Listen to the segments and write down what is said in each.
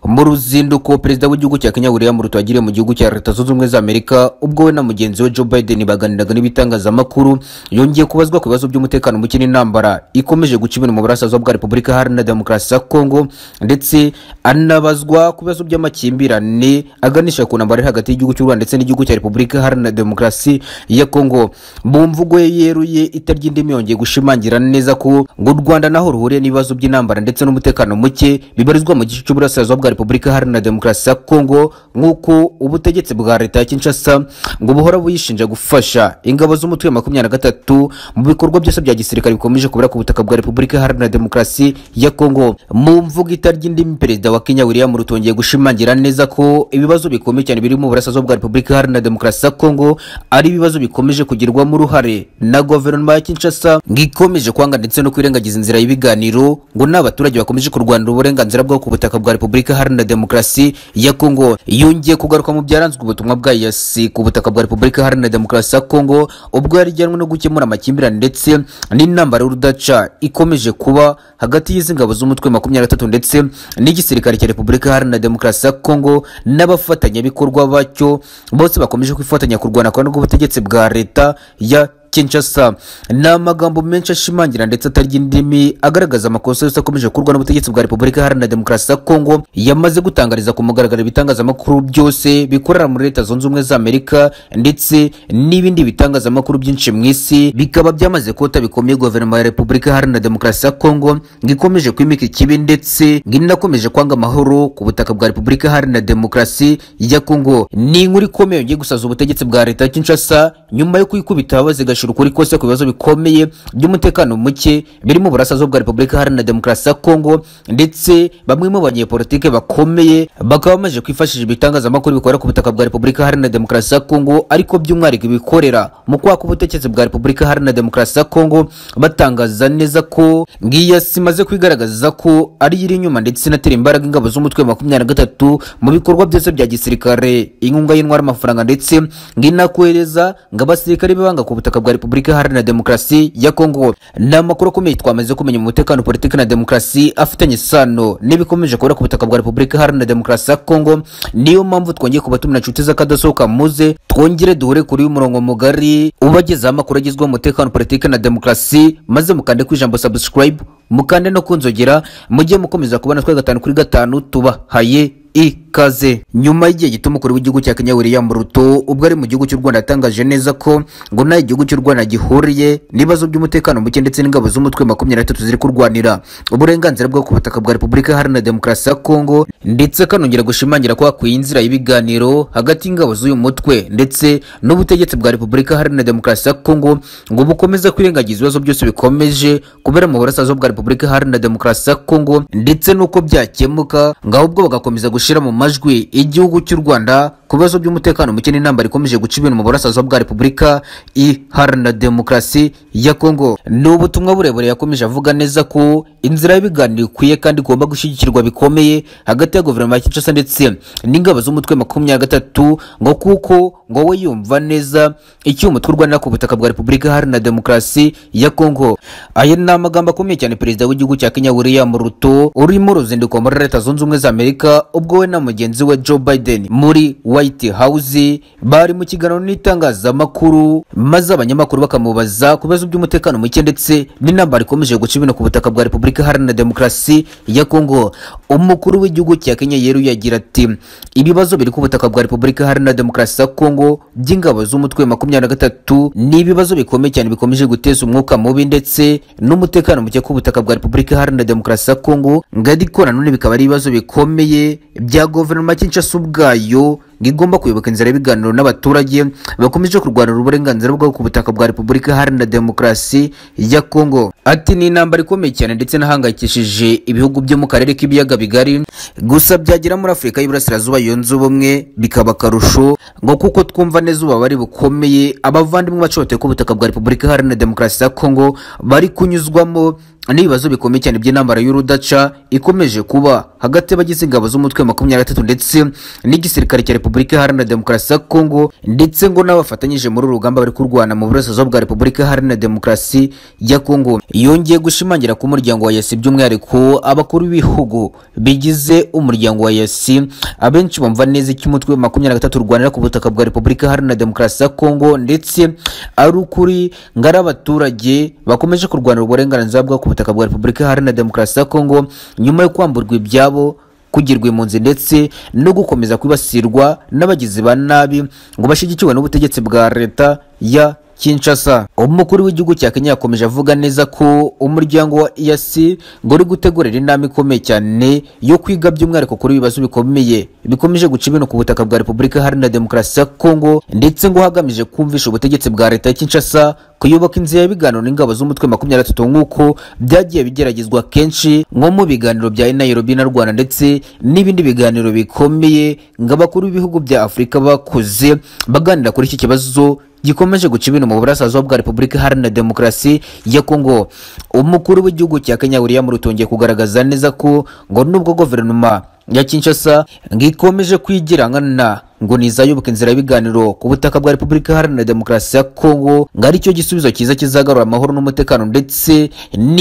mu ruzinduko perezida w'igihugu cya kenya william ruto yagiriye mu gihugu cya leta zunze ubumwe za amerika ubwo we na mugenzi we joe biden baganiraga n'ibitangazamakuru yongeye kubazwa ku bibazo by'umutekano muke n'intambara ikomeje guca ibintu mu burasirazuba bwa repubulika iharanira demokarasi ya kongo ndetse anabazwa ku bibazo by'amakimbirane aganisha ku ntambara iri hagati y'igihugu cy'u rwanda ndetse n'igihugu cya repubulika iharanira demokarasi ya kongo mu mvugo ye yeruye itarya indimi yongeye gushimangira neza ko ngo u rwanda naho ruhuriye n'ibibazo by'intambara ndetse n'umutekano muke bibarizwa mu gice cy'uburasirazuba bwa repubulika iharanira demokarasi ya kongo nk'uko ubutegetsi bwa leta ya kinshasa ngo buhora buyishinja gufasha ingabo z'umutwe wa makumyabiri na gatatu mu bikorwa byose bya gisirikare bikomeje kubura ku butaka bwa repubulika iharanira demokarasi ya kongo mu mvugo itarya indimi perezida wa kenya william ruto yongeye gushimangira neza ko ibibazo bikomeye cyane biri mu burasirazuba bwa repubulika iharanira demokarasi ya kongo ari ibibazo bikomeje kugirwamo uruhare na guverinoma ya kinshasa ngo ikomeje kwanga ndetse no kwirengagiza inzira y'ibiganiro ngo n'abaturage bakomeje kurwanira uburenganzira bwabo ku butaka bwa repubulika iharanira demokarasi ya kongo yongeye kugaruka mu byaranzwe ubutumwa bwa yasi ku butaka bwa repubulika iharanira demokarasi ya kongo ubwo yarijyanwe no gukemura amakimbirane ndetse n'intambara y'urudaca ikomeje kuba hagati y'izi ngabo z'umutwe makumyabiri na gatatu ndetse n'igisirikare cya repubulika iharanira demokarasi ya kongo n'abafatanyabikorwa bacyo bose bakomeje kwifatanya kurwana kandi rw'ubutegetsi bwa leta ya kinshasa ni amagambo menshi ashimangira ndetse atarya indimi agaragaza amakosa yose akomeje gukorwa n'ubutegetsi bwa repubulika iharanira demokarasi ya kongo yamaze gutangariza ku mugaragaro ibitangazamakuru byose bikorera muri leta zunze ubumwe za amerika ndetse n'ibindi bitangazamakuru byinshi mu isi bikaba byamaze kota bikomeye guverinoma ya repubulika iharanira demokarasi ya kongo ngo ikomeje kwimika ikibi ndetse ngo inakomeje kwanga amahoro ku butaka bwa repubulika iharanira demokarasi ya kongo ni inkuru ikomeye yongeye gusaza ubutegetsi bwa leta ya kinshasa nyuma yo kwikubita bazigasha gushira ukuri kose ku bibazo bikomeye by'umutekano muke biri mu burasirazuba bwa repubulika iharanira demokarasi ya kongo ndetse bamwe mu banyepolitike bakomeye bakaba bamaze kwifashisha ibitangazamakuru bikorera ku butaka bwa repubulika iharanira demokarasi ya kongo ariko by'umwihariko ibikorera mu kwaka ubutegetsi bwa repubulika iharanira demokarasi ya kongo batangaza neza ko ngiyasi imaze kwigaragaza ko ari iri inyuma ndetse inatera imbaraga ingabo z'umutwe makumyabiri na gatatu mu bikorwa byose bya gisirikare inkunga y'intwara amafaranga ndetse nginakohereza ngo abasirikare bibanga ku butaka bwa bwa repubulika iharanira demokarasi ya kongo ni amakuru akomeye twamaze kumenya mu mutekano politiki na demokarasi afitanye isano n'ibikomeje kubura ku butaka bwa repubulika iharanira demokarasi ya kongo niyo mpamvu twongeye kubatumira inshuti z'akadasohoka muze twongere duhure kuri umurongo mugari ubagezaho amakuru agezweho umutekano politiki na demokarasi maze mukande ku ijambo subscribe mukande no kunzogera mujye mukomeza kubona twe gatanu kuri gatanu tubahaye ikaze nyuma y'igihe gito umukuru w'igihugu cya kenya william ruto ubwo ari mu gihugu cy'u rwanda yatangaje neza ko ngo nta igihugu cy'u rwanda gihuriye n'ibibazo by'umutekano muke ndetse n'ingabo z'umutwe makumyabiri na gatatu ziri kurwanira uburenganzira bwo ku butaka bwa repubulika iharanira demokarasi ya kongo ndetse akanongera gushimangira ko hakwiye inzira y'ibiganiro hagati y'ingabo z'uyu mutwe ndetse n'ubutegetsi bwa repubulika iharanira demokarasi ya kongo ngo bukomeze kwirengagiza ibibazo byose bikomeje kubera mu burasirazuba bwa repubulika iharanira demokarasi ya kongo ndetse n'uko byakemuka ngo ahubwo bagakomeza gushyira mu majwi igihugu cy'u rwanda ku bibazo by'umutekano muke n'intambara ikomeje guca ibintu mu burasirazuba bwa repubulika iharanira demokarasi ya kongo ni ubutumwa burebure yakomeje avuga neza ko inzira y'ibiganiro ikwiye kandi igomba gushyigikirwa bikomeye hagati ya guverinoma ya kinshasa ndetse n'ingabo z'umutwe makumyabiri gatatu ngo kuko ngo we yumva neza icyo umutwe urwanira ku butaka bwa repubulika iharanira demokarasi ya kongo aya ni amagambo akomeye cyane perezida w'igihugu cya kenya william ruto urimo uruzinduko muri leta zunze ubumwe za amerika ubwo we na mugenzi we Joe Biden muri White House bari mu kiganiro n'itangazamakuru maze abanyamakuru bakamubaza ku bibazo by'umutekano muke ndetse n'intambara ikomeje guca ibintu ku butaka bwa Repubulika Iharanira Demokarasi ya Kongo umukuru w'igihugu cya Kenya yeruye agira ati ibibazo biri ku butaka bwa Repubulika Iharanira Demokarasi ya Kongo by'ingabo z'umutwe makumyabiri na gatatu ni ibibazo bikomeye cyane bikomeje guteza umwuka mubi ndetse n'umutekano muke ku butaka bwa Repubulika Iharanira Demokarasi ya Kongo ngadiko nanone bikaba ari ibibazo bikomeye bya guverinoma Kinshasa ubwayo igomba kuyoboka inzira y'ibiganiro n'abaturage bakomeje kurwanira uburenganzira bwabo ku butaka bwa repubulika iharanira demokarasi ya kongo ati ni intambara ikomeye cyane ndetse n'ahangayikishije ibihugu byo mu karere k'ibiyaga bigari gusa byagera muri afurika y'iburasirazuba yunze ubumwe bikaba akarusho ngo kuko twumva neza ububabare bukomeye abavandimwe bacohoteye ku butaka bwa repubulika iharanira demokarasi ya kongo bari kunyuzwamo n'ibibazo bikomeye cyane by'intambara y'urudaca ikomeje kuba hagati y'abagize ingabo z'umutwe wa makumyabiri na gatatu ndetse n'igisirikare cya repubulika iharanira demokarasi ya kongo ndetse ngo n'abafatanyije muri uru rugamba bari kurwana mu burasirazuba bwa repubulika iharanira demokarasi ya kongo yongeye gushimangira ko umuryango wa yasi by'umwihariko abakuru b'ibihugu bigize umuryango wa yasi abenshi bumva neza icyo umutwe wa makumyabiri na gatatu urwanira ku butaka bwa repubulika iharanira demokarasi ya kongo ndetse ari ukuri ngo ari abaturage bakomeje kurwanira uburenganzira bwabo ku butaka bwa repubulika iharanira demokarasi ya kongo nyuma yo kwamburwa ibyabo kugirwa impunzi ndetse no gukomeza kwibasirwa n'abagizi ba nabi ngo bashyigikiwe n'ubutegetsi bwa leta ya Kinshasa umukuru w'igihugu cya Kenya yakomeje avuga neza ko umuryango wa EAC ngo uri gutegurira inama ikomeye cyane yo kwiga by'umwihariko kuri ibibazo bikomeye bikomeje guca ibintu ku butaka bwa Repubulika Iharanira Demokarasi ya Kongo ndetse ngo hagamije kumvisha ubutegetsi bwa leta ya Kinshasa kuyoboka inzira y'ibiganiro n'ingabo z'umutwe makumyabiri na gatatu nk'uko byagiye bigeragezwa kenshi nko mu biganiro bya Nairobi na Rwanda ndetse n'ibindi biganiro bikomeye ngo abakuru b'ibihugu bya Afurika bakoze baganira kuri iki kibazo gikomeje guca ibintu mu burasirazuba bwa repubulika iharanira demokarasi ya kongo umukuru w'igihugu cya kenya william rutongeye kugaragaza neza ko ngo nubwo guverinoma ya kinshasa ngo ikomeje kwigirangana ngo nizayoboka inzira y'ibiganiro ku butaka bwa repubulika iharanira demokarasi ya kongo ngo aricyo gisubizo cyiza kizagarura amahoro n'umutekano ndetse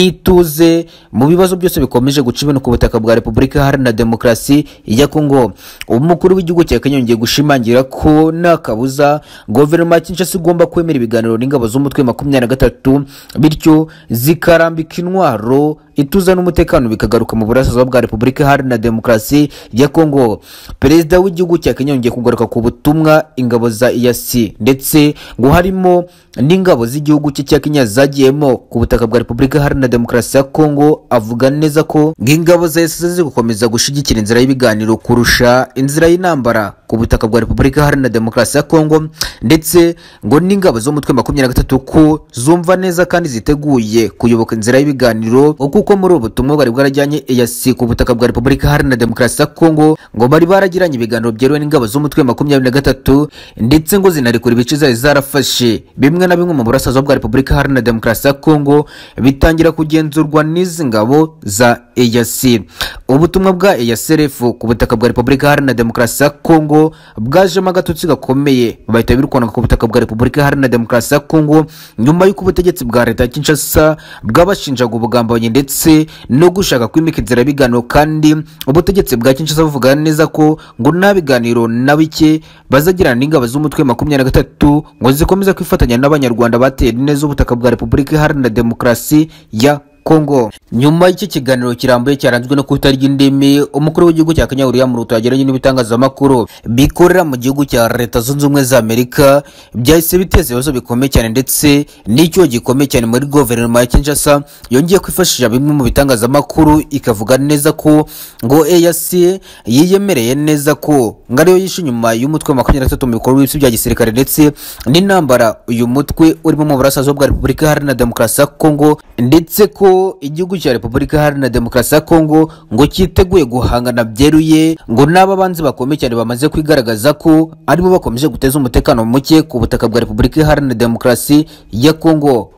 n'ituze mu bibazo byose bikomeje guca ibintu ku butaka bwa repubulika iharanira demokarasi ya kongo umukuru w'igihugu cya kenya yongeye gushimangira ko nta kabuza guverinoma ya kinshasa igomba kwemera ibiganiro n'ingabo z'umutwe makumyabiri na gatatu bityo zikarambika intwaro ituze n'umutekano bikagaruka mu burasirazuba bwa repubulika iharanira demokarasi ya kongo perezida w'igihugu cya kenya yongeye kugarura kugaruka ku butumwa ingabo za EAC ndetse ngo harimo n'ingabo z'igihugu cye cya Kenya zagiyemo ku butaka bwa Repubulika Iharanira Demokarasi ya Kongo avuga neza ko ng'ingabo za EAC ziri gukomeza gushyigikira inzira y'ibiganiro kurusha inzira y'intambara ku butaka bwa Repubulika Iharanira Demokarasi ya Kongo ndetse ngo n'ingabo z'umutwe makumyabiri na gatatu ko zumva neza kandi ziteguye kuyoboka inzira y'ibiganiro kuko muri ubu butumwa bari bwarajyanye EAC ku butaka bwa Repubulika Iharanira Demokarasi ya Kongo ngo bari baragiranye ibiganiro byeruwe n'ingabo z'umutwe umutwe makumyabiri na gatatu ndetse ngo zinarekura ibice zari zarafashe bimwe na bimwe mu burasirazuba bwa repubulika iharanira demokarasi ya kongo bitangira kugenzurwa n'izi ngabo za eyac ubutumwa bwa eyasrf ku butaka bwa repubulika iharanira demokarasi ya kongo bwajemo agatotsi gakomeye bahita birukwanaka ku butaka bwa repubulika iharanira demokarasi ya kongo nyuma y'uko ubutegetsi bwa leta ya kinshasa bwabashinjaga ubugambanyi ndetse no gushaka kwimika inzira biganiro kandi ubutegetsi bwa kinshasa buvuga neza ko ngo nta biganiro nabi bike bazagirana n'ingabo z'umutwe makumyabiri na gatatu ngo zikomeze kwifatanya n'abanyarwanda batera neza ubutaka bwa repubulika iharanira demokarasi ya kongo nyuma y'iki kiganiro kirambuye cyaranzwe no kutarya indimi umukuru w'igihugu cya kenya william ruto yagiranye n'ibitangazamakuru bikorera mu gihugu cya leta zunze ubumwe za amerika byahise biteza ibibazo bikomeye cyane ndetse n'icyuho gikomeye cyane muri guverinoma ya kinshasa yongeye kwifashisha bimwe mu bitangazamakuru ikavuga neza ko ngo eac yiyemereye neza ko ngo ariyo yishe inyuma y'umutwe wa makumyabiri na gatatu mu bikorwa by'ibisi bya gisirikare ndetse n'intambara uyu mutwe urimo mu burasirazuba bwa repubulika iharanira demokarasi ya kongo ndetse ko igihugu cya repubulika iharanira demokarasi ya kongo ngo cyiteguye guhangana byeruye ngo n'ababanzi bakomeye cyane bamaze kwigaragaza ko aribo bakomeje guteza umutekano muke ku butaka bwa repubulika iharanira demokarasi ya kongo